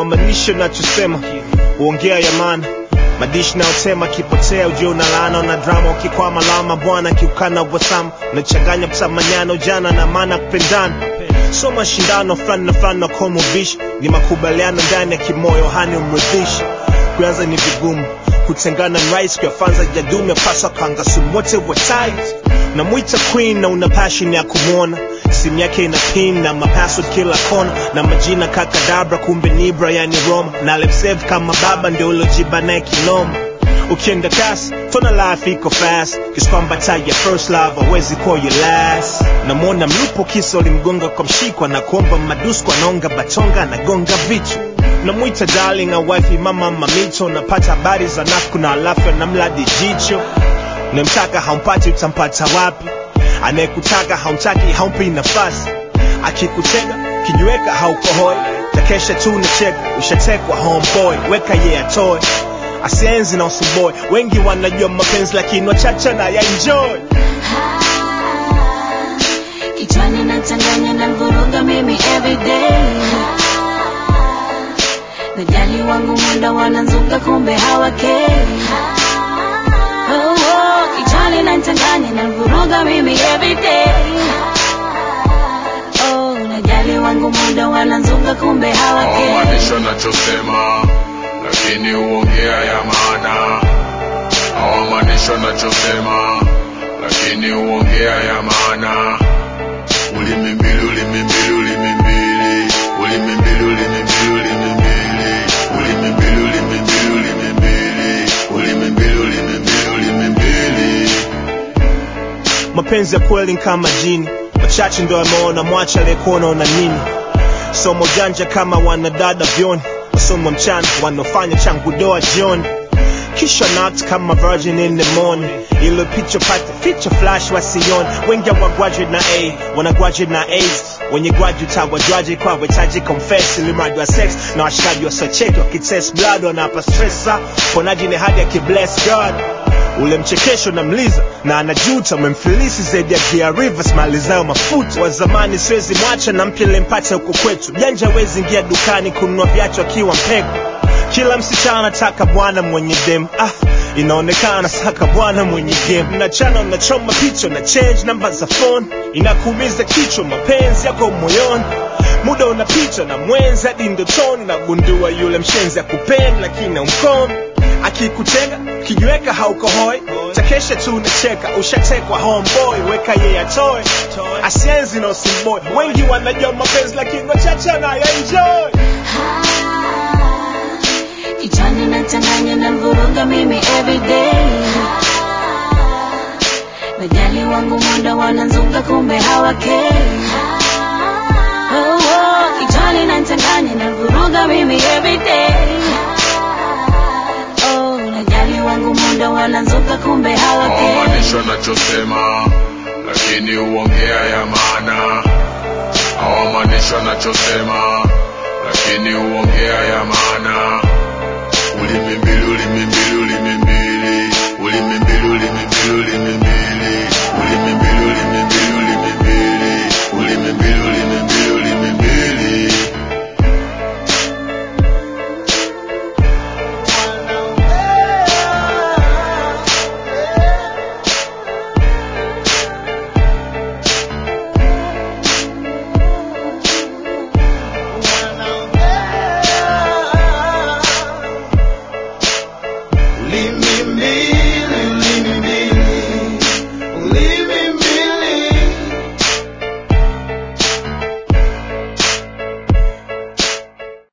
hawamaanishi unachosema huongea ya maana madishi nayotema kipotea ujio na laana na drama ukikwama lama bwana kiukana wasama unachanganya msamanyano jana na maana kupendana so mashindano fulani na fulani na komo vishi ni makubaliano ndani ya kimoyo hani umridhishi kuanza ni vigumu kutengana na rais kuyafanza jadume pasa kanga sumote wa tight namwita queen na una passion ya kumwona simu yake ina pin na mapassword kila kona na majina kakadabra kumbe ni Brian Roma na lemsave kama baba ndio ulojiba naye kinoma ukienda kasi tona life iko fast kiskwamba ya first love hawezi kuwa your last namwona mlupo kisa ulimgonga kwa mshikwa na kuomba madusko anaonga batonga anagonga vichwa namwita darling au wifi mama mamito napata habari za nafku na alafu namladi jicho unamtaka haumpati utampata wapi anayekutaka haumtaki haumpi nafasi akikutega kijiweka haukohoi takesha tu unacheka ushatekwa homeboy weka ye yeah, atoe asienzi na usuboy wengi wanajua mapenzi lakini wachache na ya enjoy kichwani nachanganya na vuruga mimi everyday najali wangu mwenda wananzuka kumbe hawakei oh, oh, kichwani nachanganya na vuruga mimi everyday oh, najali wangu mwenda wananzuka kumbe hawakei hawamaanisha nachosema lakini huongea ya maana hawamaanisha nachosema lakini huongea ya maana ulimi mbili ulimi mbili ulimi mbili ulimi mbili ulimi mbili ulimi mbili ulimi mbili ulimi mbili ulimi mbili ulimi mbili ulimi mbili ulimi mbili mapenzi ya kweli ni kama jini wachache ndo ameona mwacha aliyekuona una nini somo janja kama wanadada vyoni wasomo mchana wanaofanya changu doa jioni kisha knocked kama virgin in the morning ilo picha pata feature flash wasioni wengi wa graduate na a wana graduate na aids wenye graduate hawajwaje kwa wetaji confess ilimradi wa sex na washikaji wa socheki wakitest blood wanapa stressa ponaji ni hadi akibless god ule mchekesho na mliza na anajuta umemfilisi zaidi ya Gia Rivers mali zao mafuta wa zamani siwezi mwacha na mpya lempata huko kwetu janja wezi ingia dukani kununua viatu akiwa mpeko kila msichana anataka bwana mwenye dem ah inaonekana saka bwana mwenye game mnachana unachoma picha na change namba za phone inakuumiza kichwa mapenzi yako moyoni muda unapita na mwenzi hadi ndotoni nagundua yule mshenzi akupenda lakini umkomi akikutega kijiweka haukohoi takesha tu unacheka ushatekwa homeboy weka yeye atoe asienzi na usimboy wengi wanajua mapenzi lakini wachache anayaenjoy kichwani nachanganya na vuruga mimi everyday najali wangu mwenda wananzuka kumbe hawakei oh, oh, kichwani nachanganya na vuruga mimi everyday oh, najali wangu mwenda wananzuka kumbe hawakei hawamaanisha nachosema lakini huongea ya maana hawamaanisha nachosema lakini huongea ya maana ulimi mbili ulimi mbili ulimi mbili ulimi mbili ulimi mbili ulimi mbili